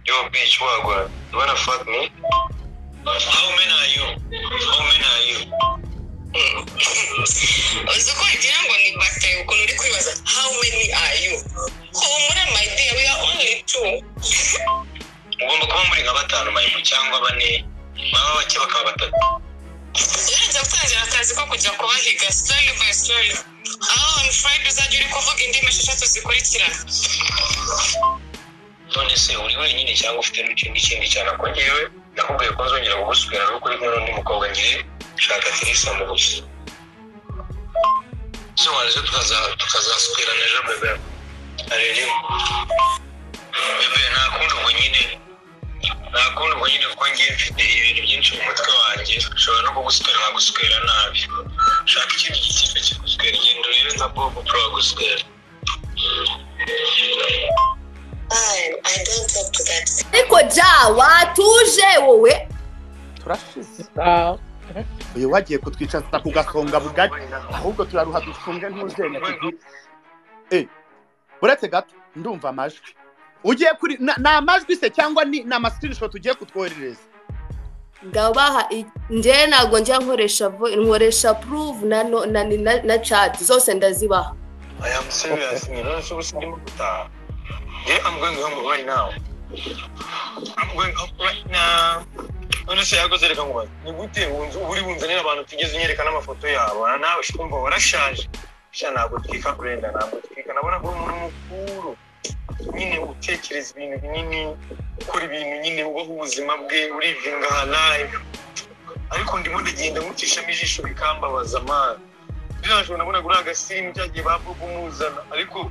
Yo, bitch, what, what? You wanna fuck me? How men are you? How men are you? uzi ko wagira ngo ni batari ukuntu uri kwibaza how many are you ko muri my dear we are only two Ugomba kuba muri nka batanu mayimu cyangwa bane, baba bake bakaba batatu. ugerageza gutangira akazi ko kujya kubahiga story by story aho on friday uzajya uri kuvuga indimi esheshatu zikurikirana None se uri wenyine cyangwa ufite n'ikindi kindi cyane ko ngewe nakubwiye ko nzongera kugusukira ari uko uri kumwe n'undi mukobwa ngewe shaka Teresa mu gusa. Se waje tukaza- tukazasukirana ejo bebe. Arere. Bebe ntakundi ubwo nyine. Ntakundi ubwo nyine kuko ngewe mfite ibintu byinshi mu mutwe wanjye. Nshobora no kugusukira nkagusukira nabi. Shaka ikindi gikipe kigusukira igenda urebe nka Bob Pro agusukira. Fine, I don't talk to that. ariko ja watuje wowe turashize Ah, uyu wagiye kutwicaza ku gasonga bugari ahubwo turaruha dufunge ntuzenya tugi eh uretse gato ndumva amajwi ugiye kuri na- ni amajwi se cyangwa ni ni amasikirinishoti ugiye kutwoherereza ngabaha njyewe ntabwo njya nkoresha vo- nkoresha puruvu na no- na na- na cati zose ndazibaha I am serious. You know, so it's Dimuta. Yeah, I'm going home right now. I'm going up right now. Honestly, I go to the Kangwa. Ni gute wunzu uri wunzanira abantu tugeze unyerekana amafoto yabo. Na nawe ushumva warashaje. Sha ntabwo twika kurenda ntabwo twika. Nabona ko uri umuntu mukuru. Nyine utekereza ibintu binini, ukora ibintu nyine ubaho ubuzima bwe, urivinga halaye. Ariko ndimo ndagenda nkucishamo ijisho bikambabaza amana. ntashobora nabona kuri agasimu cyagiye bavuga umuzana ariko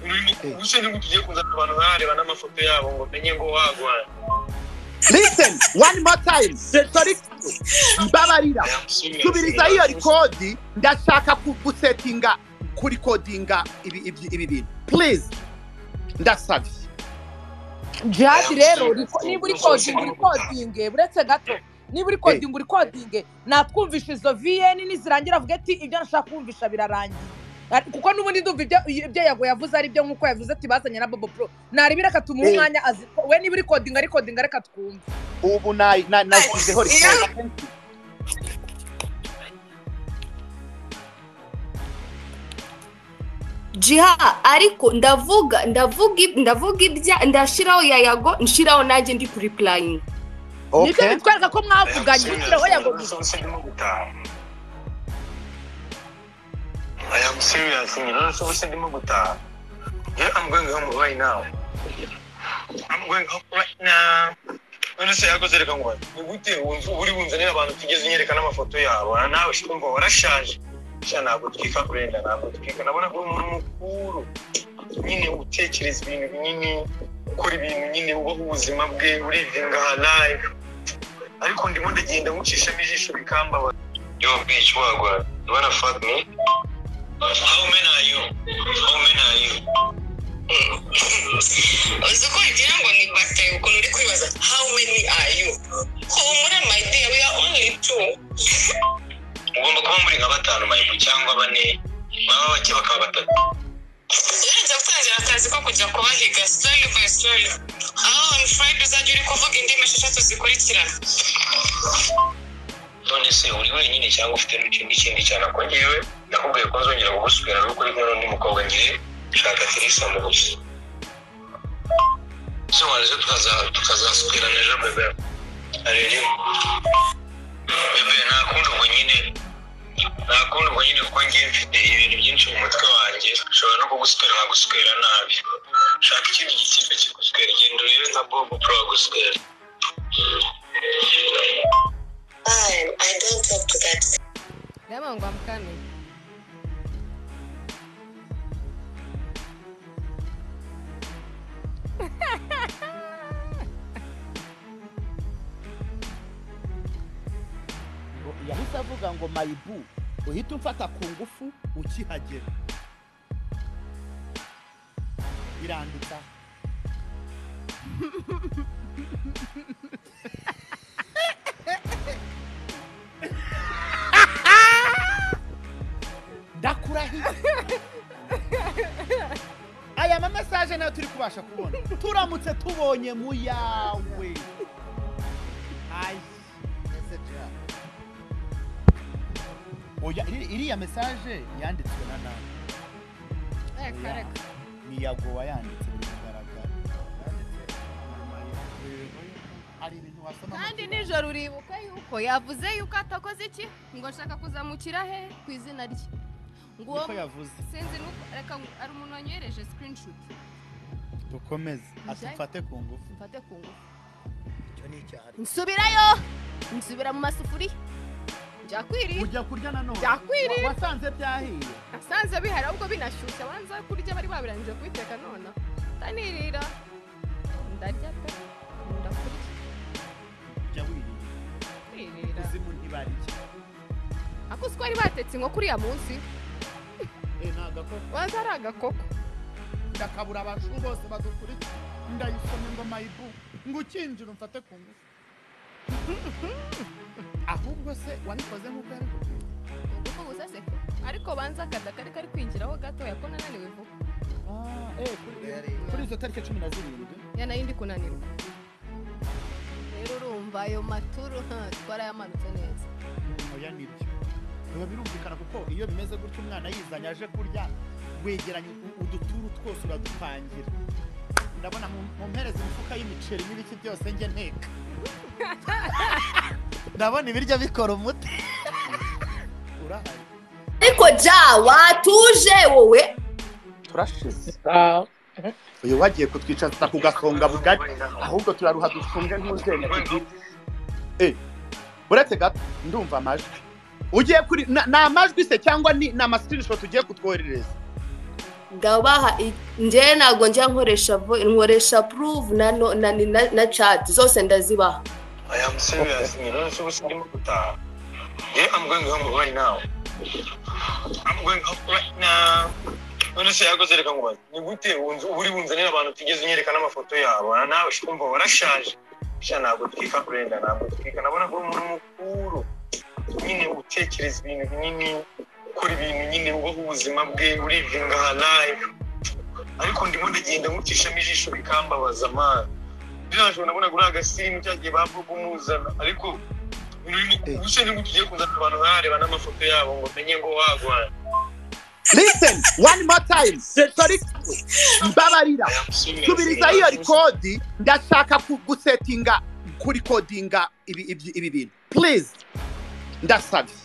urimo gusa nibwo tugiye kuzana abantu bareba n'amafoto yabo ngo menye ngo wagwana listen one more time sorry mbabarira subiriza iyo rikodi ndashaka ku- gusetinga kuri kodinga ibi ibi- ibi bintu please ndasabye Jihad rero uri ko- niba uri kodinga uri kodinge uretse gato niba uri kodinga uri kodinge natwumvisha izo viyeni nizirangira avuga ati ibyo nashaka kumvisha birarangiye Ari- kuko n'ubundi ndumva ibyo ibyo yago yavuze ari byo nk'uko yavuze ati bazanye na bobo pro narebera akatumuha Eh. umwanya azi we niba uri kodinga ari kodinga reka twumve ubu nayi- na- nashyizeho rikodi jiha ariko ndavuga ndavuga ib- ndavuga ibya ndashyiraho yayago nshiraho nanjye ndi kuri purayingi nibyo okay bitwereka ko mwavuganye ushyiraho yago gusa I am serious. You know, so what's the gutaha Yeah, I'm going home right now. I'm going home right now. Honestly, I go to the Kangwa. Ni gute wunzu uri wunzanira abantu tugeze unyerekana amafoto yabo. Na nawe ushumva warashaje. Sha ntabwo twika kurenda ntabwo twika. Nabona ko uri umuntu mukuru. Nyine utekereza ibintu binini, ukora ibintu nyine ubaho ubuzima bwe, urivinga halaye. Ariko ndimo ndagenda nkucishamo ijisho bikambabaza. Yo, bitch, what, what? You wanna fuck me? How men are you? How men are you? uzi ko wagira ngo ni batari ukuntu uri kwibaza how many are you ko muri my dear we are only two Ugomba kuba muri nka batanu mayimu cyangwa bane, baba bake bakaba batatu. ugerageza gutangira akazi ko kujya kubahiga story by story aho on friday uzajya uri kuvuga indimi esheshatu zikurikirana None se uri wenyine cyangwa ufite n'ikindi kindi cyane ko ngewe nakubwiye ko nzongera kugusukira ari uko uri kumwe n'undi mukobwa ngewe shaka Teresa mu gusa. Se waje tukaza- tukazasukirana ejo bebe. Arere. Bebe ntakundi ubwo nyine ntakundi ubwo nyine kuko ngewe mfite ibintu byinshi mu mutwe wanjye nshobora no kugusukira nkagusukira nabi. Shaka ikindi gitipe kigusukira igenda urebe nka Bob Pro agusukira. fine i don't talk to that ndabona ngo amukame yahise avuga ngo mayibu uhita umfata ku ngufu ukihagera irandika ndakurahiye aya mamesaje nayo turi kubaha tubasha kubona turamutse tubonye mu yawe ayi message ya oya iri- iriya message yanditswe na nawe reka reka ni ya gowa yanditse biragaragara hari ibintu wasoma mu kandi kibazo. nijoro uribuka yuko yavuze yuko atakoze iki ngo nshaka kuzamukira he ku izina rye ngo uwo niko yavuze sinzi nuko reka ngo- hari umuntu wanyohereje screenshot dukomeze ati Ujyayo? mfate ku ngufu mfate ku ngufu icyo ni icyaha nsubirayo nsubira mu masufuriya byakwiriye ujya kurya nanone Byakwiriye. Wa- wasanze byahiye nasanze bihari ahubwo binashyushye abanza kurya bari babirangije kubiteka none ndanirira ndarya pe ndakurya jya wirira kwirira kuzimu ntibarike ako uzi ko bari batetse inkoko uriya munsi Eh, ni agakoko waza ari agakoko ndakabura abantu bose badukurikira ndayisoma ingoma ibu ngo ukinjira umfate ku ngufu ahubwo se wabikoze nk'uko yari kukubwira uko gusa se ariko banza akada kari kari kwinjiraho gatoya ko nananiwe vuba Ah, eh, kuri- kuri izo tariki cumi na zirindwi ya nayo ndi kunanirwa rero urumva ayo maturu ha, twarayamanutse neza Mm, oya nibyo biba birumvikana kuko iyo bimeze gutyo umwana yizanye aje kurya wegeranya u- uduturu twose uradupangira ndabona mu- mu mpereza imifuka y'imiceri n'ibiki byose njye nteka ndabona ibiryo bikora umuti urahari ariko ja watuje wowe turashize uyu wagiye kutwicaza ku gasonga bugari ahubwo turaruha dufunge nk'uzenya tugira uretse gato ndumva amajwi ugiye kuri na- ni amajwi se cyangwa ni ni amasikirinishoti ugiye kutwoherereza ngabaha njyewe ntabwo njya nkoresha vo- nkoresha puruvu na no- na ni- na- na cati zose ndazibaha I am serious. You know, so what's the matter with that? Yeah, I'm going home right now. I'm going up right now. Unese yakoze reka ngo bati ni gute wunze uri bunzanira abantu tigeze nyerekana amafoto yabo na nawe ukumva warashaje sha ntabwo twika kurenda ntabwo twika nabona ko uri umuntu mukuru nyine utekereza ibintu binini ukora ibintu nyine ubaho ubuzima bwe urivinga hanayi ariko ndimo ndagenda nkucishamo ijisho bikambabaza amana nashobora nabona kuri agasimu cyagiye bavuga umuzana ariko gusa nibwo tugiye kuzana abantu bareba n'amafoto yabo ngo menye ngo wagwana lisiteni wani motayimu setoriki mbabarira subiriza iyo rikodi ndashaka ku- gusetinga kurikodinga ibi ibi- ibi bintu purize ndasabye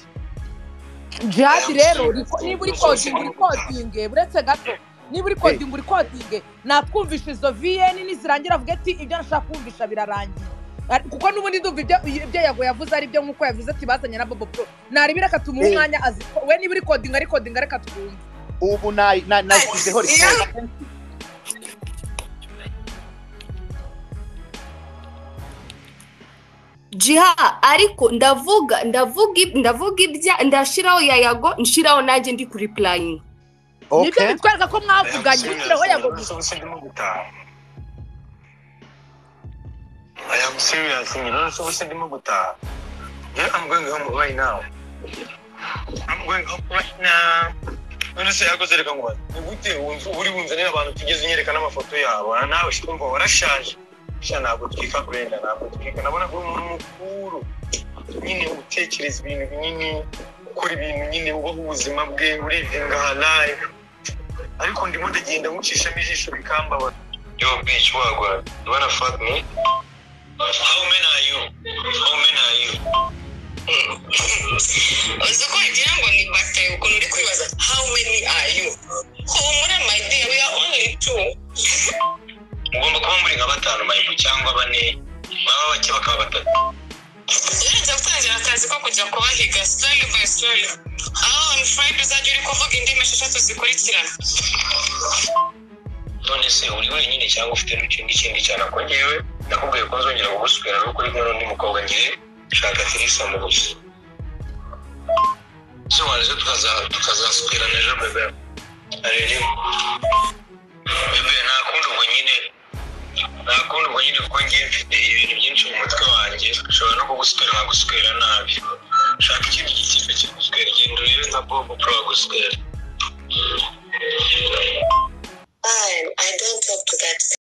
jadi rero uriko- niba uri kodinga uri kodinge buretse gato niba uri kodinga uri kodinge natwumvisha izo viyeni nizirangira avuga ati ibyo nashaka kumvisha birarangiye Ari- kuko n'ubundi ndumva ibyo ibyo yago yavuze ari byo nk'uko yavuze ati bazanye na bobo pro narebera akatumuha Eh. umwanya azi we niba uri kodinga ari kodinga reka twumve ubu na- na- nashyizeho rikodi jiha ariko ndavuga ndavuga ib- ndavuga ibya ndashiraho yayago nshiraho nanjye ndi kuri purayingi nibyo bitwereka ko mwavuganye bishyiraho yago gusa I am serious, you know, so what's the matter with that? Yeah, I'm going home right now. I'm going home right now. Unese yakoze reka ngo bati ni gute wunze uri bunzanira abantu tigeze nyerekana amafoto yabo na nawe ukumva warashaje sha ntabwo twika kurenda ntabwo twika nabona ko uri umuntu mukuru nyine utekereza ibintu binini ukora ibintu nyine ubaho ubuzima bwe urivinga hanayi ariko ndimo ndagenda nkucishamo ijisho bikambabaza Yo, bitch, wagwan. You wanna fuck me? How men are you? How men are you? uzi uko wagira ngo ni bata ukuntu uri kwibaza how many are you humura my dear we are only two Mugomba kuba muri nka batanu mayibu cyangwa bane, baba bake bakaba batatu. rero njya gutangira akazi ko kujya kubahiga story by story aho on friday uzajya uri kuvuga indimi esheshatu zikurikirana None se uri wenyine cyangwa ufite n'ikindi kindi cyane ako njyewe nakubwiye ko nzongera kuguswera nuko uri kumwe n'undi mukobwa njyewe nshaka tirisamu gusa. Sobanutse tukaza- tukazaswerana ejo bebe. Arerimo. Bebe ntakunda ubwo nyine ntakunda ubwo nyine kuko ngiye mfite ibintu byinshi mu mutwe wanjye nshobora no kuguswera nkaguswera nabi shaka ikindi gitipe kiguswera genda urebe nka bobo pro aguswera